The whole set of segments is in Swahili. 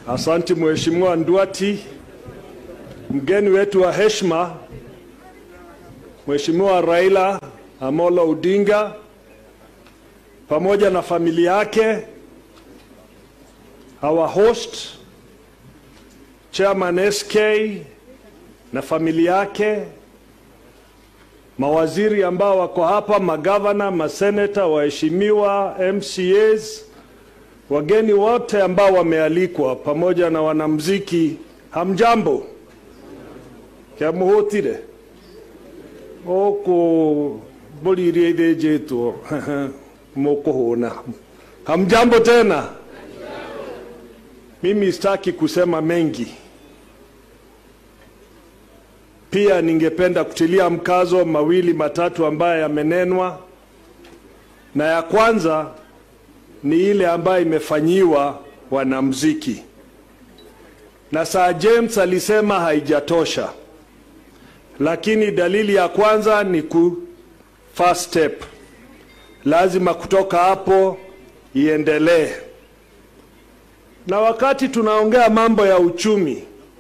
Asanti Mheshimiwa Nduati, mgeni wetu wa heshima Mheshimiwa Raila Amolo Odinga pamoja na familia yake, our host Chairman SK na familia yake, mawaziri ambao wako hapa, magavana, maseneta, waheshimiwa, MCAs, wageni wote ambao wamealikwa pamoja na wanamuziki, hamjambo kyamuhutire oku mbũririe ithĩnjĩtwo mũkũhũna hamjambo tena mimi sitaki kusema mengi pia ningependa kutilia mkazo mawili matatu ambayo yamenenwa na ya kwanza ni ile ambayo imefanyiwa wanamuziki na Sir James alisema haijatosha lakini dalili ya kwanza ni ku first step, lazima kutoka hapo iendelee. Na wakati tunaongea mambo ya uchumi,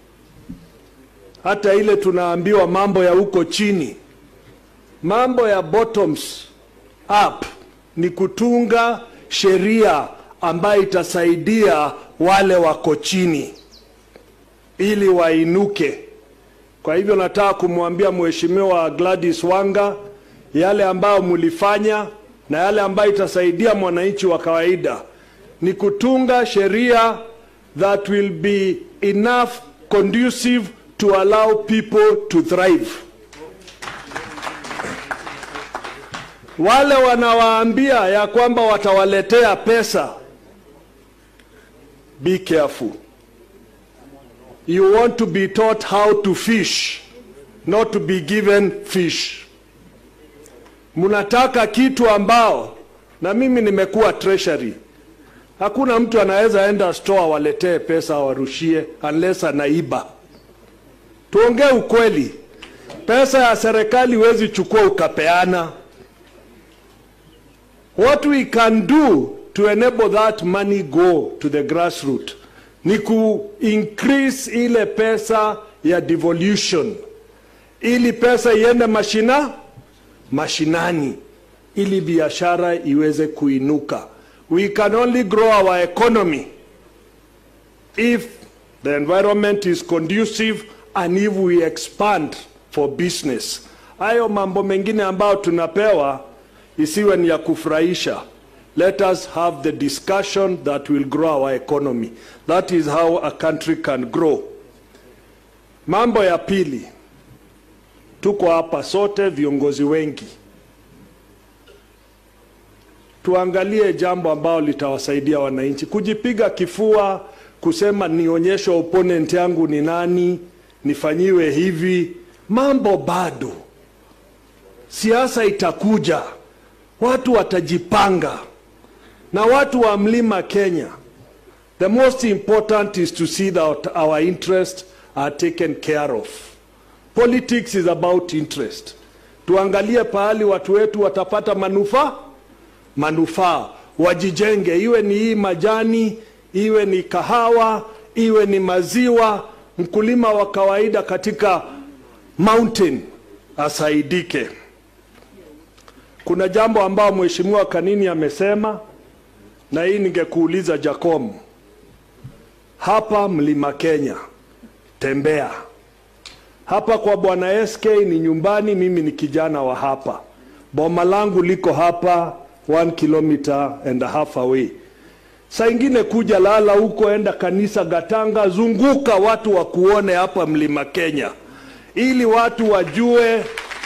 hata ile tunaambiwa mambo ya huko chini, mambo ya bottoms up ni kutunga sheria ambayo itasaidia wale wako chini ili wainuke. Kwa hivyo nataka kumwambia Mheshimiwa Gladys Wanga yale ambayo mlifanya na yale ambayo itasaidia mwananchi wa kawaida ni kutunga sheria that will be enough conducive to allow people to thrive. Wale wanawaambia ya kwamba watawaletea pesa, be careful. You want to be taught how to fish, not to be given fish. Mnataka kitu ambao, na mimi nimekuwa treasury, hakuna mtu anaweza enda store waletee pesa warushie unless anaiba. Tuongee ukweli, pesa ya serikali huwezi chukua ukapeana. What we can do to enable that money go to the grassroots ni ku increase ile pesa ya devolution, ili pesa iende mashina mashinani, ili biashara iweze kuinuka. We can only grow our economy if the environment is conducive and if we expand for business. Hayo mambo mengine ambayo tunapewa isiwe ni ya kufurahisha. Let us have the discussion that will grow our economy. That is how a country can grow. Mambo ya pili, tuko hapa sote viongozi wengi, tuangalie jambo ambalo litawasaidia wananchi. Kujipiga kifua kusema nionyeshe opponent yangu ni nani, nifanyiwe hivi, mambo bado. Siasa itakuja, watu watajipanga na watu wa mlima Kenya, the most important is to see that our interests are taken care of. Politics is about interest. Tuangalie pahali watu wetu watapata manufaa manufaa, wajijenge, iwe ni hii majani, iwe ni kahawa, iwe ni maziwa. Mkulima wa kawaida katika mountain asaidike. Kuna jambo ambao Mheshimiwa Kanini amesema na hii ningekuuliza Jacom, hapa mlima Kenya, tembea hapa kwa bwana SK ni nyumbani. Mimi ni kijana wa hapa, boma langu liko hapa one kilometer and a half away. Saa ingine kuja lala huko, enda kanisa Gatanga, zunguka watu wakuone hapa mlima Kenya, ili watu wajue,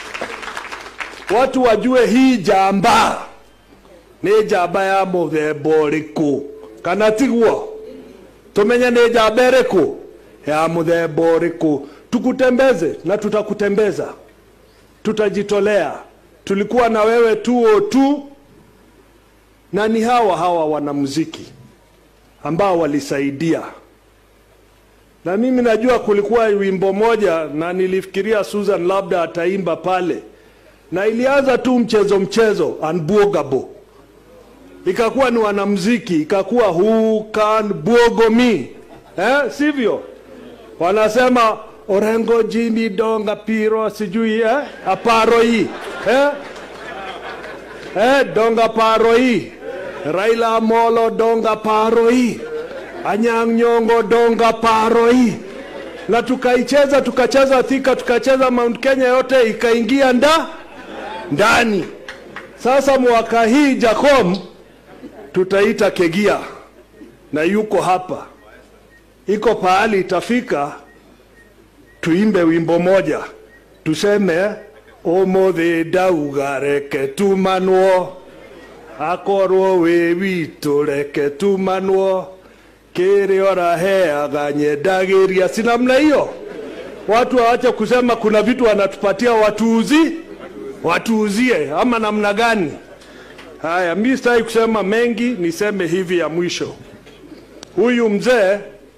watu wajue hii jamba nä njamba ya må themba å rä kå kana tiguo tumenye nä njamba ä rä kå ya må themba å rä kå tukutembeze na tutakutembeza tutajitolea tulikuwa na wewe tuo tu na ni hawa hawa wanamuziki ambao walisaidia na mimi najua kulikuwa wimbo moja na nilifikiria Susan labda ataimba pale na ilianza tu mchezo mchezo unbuogable ikakuwa ni wanamziki, ikakuwa who can buogo me, eh, sivyo? Wanasema Orengo Jimmy Donga Piro sijui eh, aparo hii eh? Eh, Donga paro hii Raila Amolo Donga paro hii Anyang' Nyong'o Donga paro hii na tukaicheza tukacheza Thika tukacheza Mount Kenya yote ikaingia nda ndani. Sasa mwaka hii Jacom tutaita Kegia na yuko hapa, iko pahali itafika tuimbe wimbo moja tuseme umuthi ndauga reke tumanwo akorwo wi witũ reke tumanwo kĩrĩa ũraheaga nyendagiria si namna hiyo watu waache kusema kuna vitu wanatupatia watuuzi watuuzie ama namna gani haya mi sitaki kusema mengi niseme hivi ya mwisho huyu mzee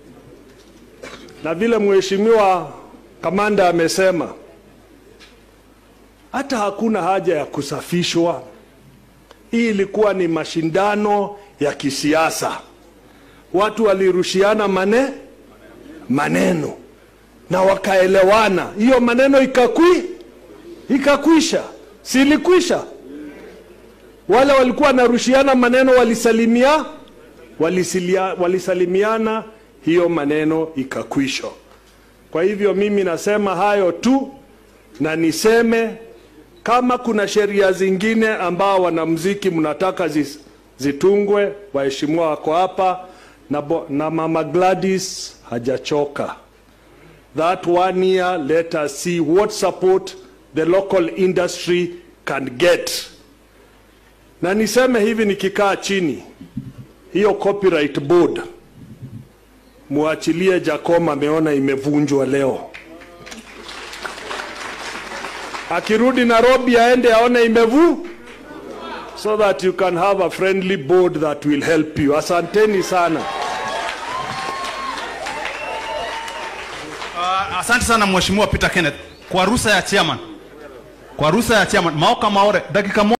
na vile mheshimiwa kamanda amesema hata hakuna haja ya kusafishwa. Hii ilikuwa ni mashindano ya kisiasa, watu walirushiana mane maneno na wakaelewana, hiyo maneno ikakwi ikakwisha, silikwisha. Wale walikuwa wanarushiana maneno walisalimia, walisilia, walisalimiana, hiyo maneno ikakwisha. Kwa hivyo mimi nasema hayo tu, na niseme kama kuna sheria zingine ambao wanamuziki mnataka zis, zitungwe, waheshimiwa wako hapa na, bo, na mama Gladys hajachoka. That one year let us see what support the local industry can get. Na niseme hivi nikikaa chini, hiyo copyright board muachilie Jacom, ameona imevunjwa leo. Akirudi Nairobi aende aone imevu, so that you can have a friendly board that will help you. Asanteni sana. Uh, asante sana mheshimiwa Peter Kenneth kwa ruhusa ya chairman, kwa ruhusa ya chairman Maoka Maore dakika moja.